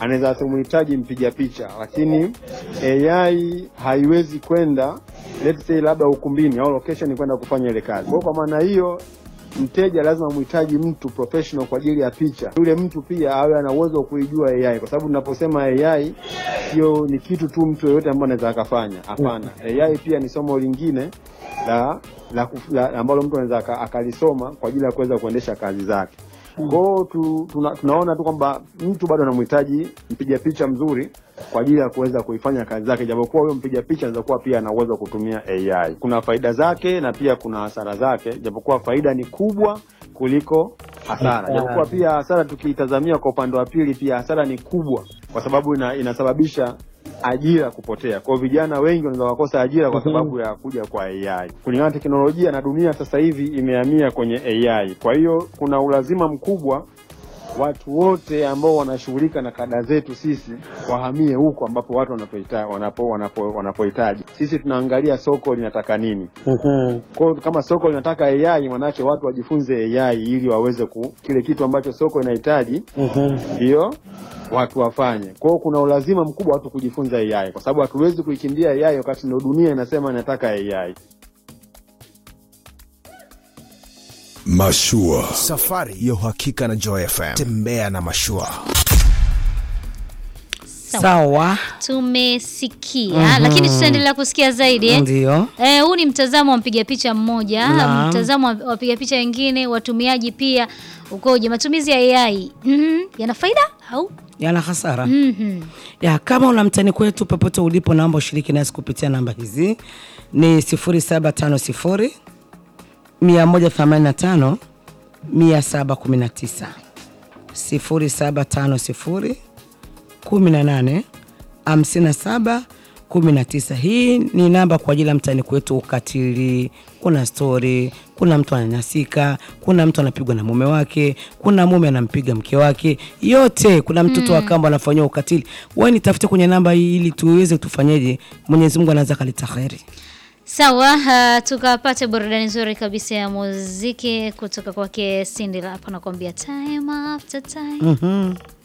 anaweza asimhitaji mpiga picha, lakini AI haiwezi kwenda let's say labda ukumbini au location kwenda kufanya ile kazi. Kwa hiyo kwa maana hiyo mteja lazima mhitaji mtu professional kwa ajili ya picha. Yule mtu pia awe ana uwezo wa kuijua AI, kwa sababu tunaposema AI sio ni kitu tu mtu yeyote ambaye anaweza akafanya. Hapana, AI pia ni somo lingine la, la, kuf- la ambalo mtu anaweza aka- akalisoma kwa ajili ya kuweza kuendesha kazi zake. Kwa hiyo tu, tuna, tunaona tu kwamba mtu bado anamhitaji mpiga picha mzuri kwa ajili ya kuweza kuifanya kazi zake, japokuwa huyo mpiga picha anaweza kuwa pia ana uwezo wa kutumia AI. Kuna faida zake na pia kuna hasara zake, japokuwa faida ni kubwa kuliko hasara, Hasara. japokuwa pia hasara tukiitazamia kwa upande wa pili, pia hasara ni kubwa kwa sababu ina, inasababisha ajira kupotea. Kwa hiyo vijana wengi wanaweza wakosa ajira kwa sababu ya kuja kwa AI. Kulingana na teknolojia na dunia sasa hivi imehamia kwenye AI. Kwa hiyo kuna ulazima mkubwa watu wote ambao wanashughulika na kada zetu sisi wahamie huko ambapo watu wanapohitaji wanapo, wanapo, wanapohitaji. Sisi tunaangalia soko linataka nini. Mhm. Kwa hiyo kama soko linataka AI, manake watu wajifunze AI ili waweze ku kile kitu ambacho soko inahitaji Mhm. ndio watu wafanye. Kwa hiyo kuna ulazima mkubwa watu kujifunza AI, kwa sababu hatuwezi kuikimbia AI wakati ndio dunia inasema inataka AI. Mashua. Safari ya uhakika na Joy FM. Tembea na mashua. Sawa, tumesikia lakini tutaendelea kusikia zaidi eh? ndio. Eh, huu ni mtazamo wa mpiga picha mmoja, Naam. mtazamo wa wapiga picha wengine, watumiaji pia ukoje? Matumizi ya AI mhm, yana faida au Yana hasara mhm. ya kama una mtani kwetu popote ulipo, naomba ushiriki nasi kupitia namba hizi ni 0750 185 719 0750 18 57 19. Hii ni namba kwa ajili ya mtani kwetu ukatili. Kuna stori, kuna mtu ananyanyasika, kuna mtu anapigwa na mume wake, kuna mume anampiga mke wake, yote. Kuna mtoto wa kambo anafanyiwa ukatili. Wewe nitafute kwenye namba hii ili tuweze tufanyeje, Mwenyezi Mungu anaweza kalita kheri. Sawa, uh, tukapate burudani nzuri kabisa ya muziki kutoka kwake Cindy Lap anakuambia time after time. Mhm.